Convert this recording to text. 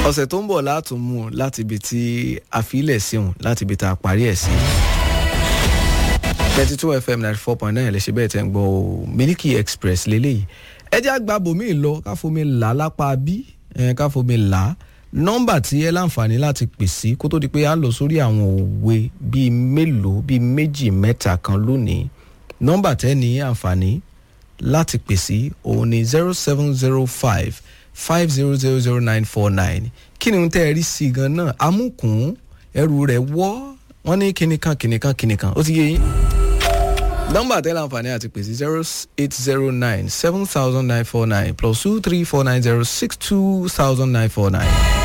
ọ̀sẹ̀ tó ń bọ̀ látún mú un láti ibi tí a fi ilẹ̀ sí òun láti ibi tá a parí ẹ̀ sí. thirty two fm ninety four point nine lè ṣe bẹ́ẹ̀ tẹ́ ń gbọ́ o miliki express lélẹ́yìí ẹ jẹ́ àgbà bòmí lọ káfomi là lápá bí káfomi là nọ́mbà tí ẹ láǹfààní láti pè sí kó tó di pé a lọ sórí àwọn òwe bíi mélòó bíi méjì mẹ́ta kan lónìí nọ́mbà tẹ́ ní àǹfààní láti pè sí òun ni zero seven zero five five zero zero zero nine four nine kí ni tẹ́ ẹ rí sí i gan náà amúkùn ẹrù rẹ̀ wọ́ wọ́n ní kíníkan kíníkan kíníkan ó ti yé yín nọ́mbà tẹ́lẹ̀ àǹfààní àti pèsè zero eight zero nine seven thousand nine four nine plus two three four nine zero six two thousand nine four nine.